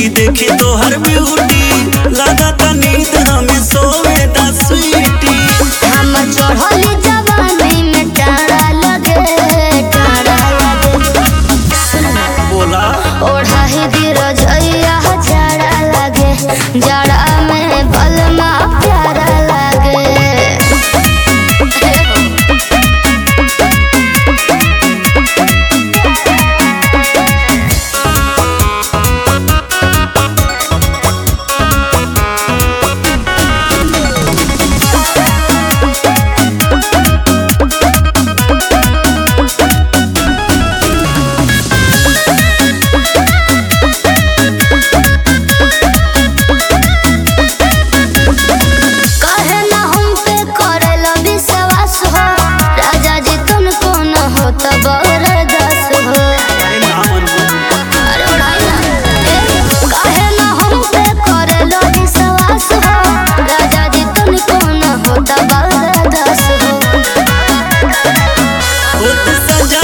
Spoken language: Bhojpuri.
ड्यूटी देखी तोहर ब्यूटी लागत नींद हमें सोवे दा स्वीटी हम चढ़ली जवानी में टाड़ा लगे टाड़ा लगे बोला ओढ़ा ही रजैया जाड़ा लगे जाड़ा में बलमा प्यारा लगे कहे ना हम पे करेला विश्वास हो राजा जी तुमको न हो तो बरदास हो अरे ना मनबू अरे उड़ाई ना ए, कहे ना हम पे करेला विश्वास हो राजा जी तुमको न हो तो बरदास हो होत सजा